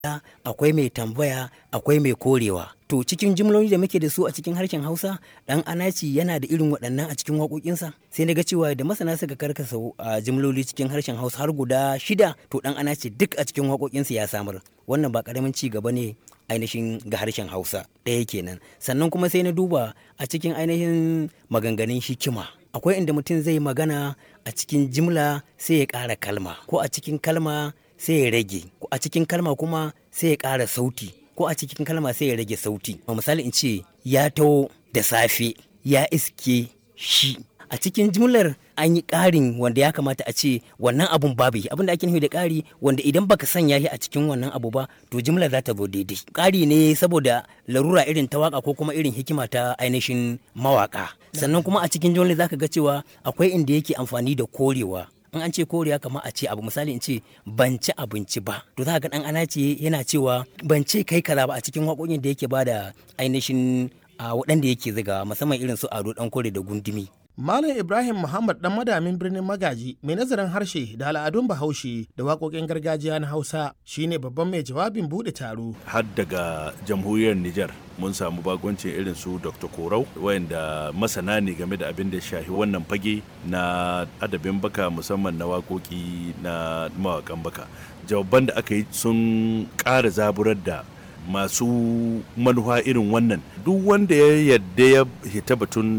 akwai mai tambaya akwai mai korewa to cikin jimloli da muke da su a cikin harshen hausa dan anaci yana da irin waɗannan a cikin waƙoƙinsa sai na ga cewa da masana suka karkasa a jimloli cikin harshen hausa har guda shida to dan anaci duk a cikin waƙoƙinsa ya samar wannan ba ƙaramin ci gaba ne ainihin ga harshen hausa ɗaya kenan sannan kuma sai na duba a cikin ainihin maganganun hikima akwai inda mutum zai magana a cikin jimla sai ya ƙara kalma ko a cikin kalma sai ya rage ko a cikin kalma kuma sai ya ƙara sauti ko a cikin kalma sai ya rage sauti misali in ce ya taho da safe ya iske shi a cikin jimlar an yi ƙarin wanda ya kamata a ce wannan abun babu yi abin da ake nufi da ƙari wanda idan baka sanya shi a cikin wannan abu ba to jimlar za ta zo daidai ƙari ne saboda larura irin ta waka ko kuma irin hikima ta ainihin mawaka sannan kuma a cikin jimlar zaka ga cewa akwai inda yake amfani da korewa in an ce koriya kamar a ce abu misali in ce ban ci abinci ba to za ka ga dan ana ce yana cewa ban ce kai kaza ba a cikin waƙoƙin da yake bada ainihin a waɗanda yake ziga musamman irin su ado dan kore da gundumi Malam Ibrahim Muhammad dan madamin birnin Magaji mai nazarin harshe da al'adun Bahaushe da waƙoƙin gargajiya na Hausa shine babban mai jawabin buɗe taro. Har daga jamhuriyar Nijar mun samu bagoncin irin su Dr. Korau wayanda masana ne game da abin da shahi wannan fage na adabin baka musamman na waƙoƙi na mawaƙan baka. Jawaban da aka yi sun ƙara zaburar da masu manufa irin wannan duk wanda ya yadda ya hita batun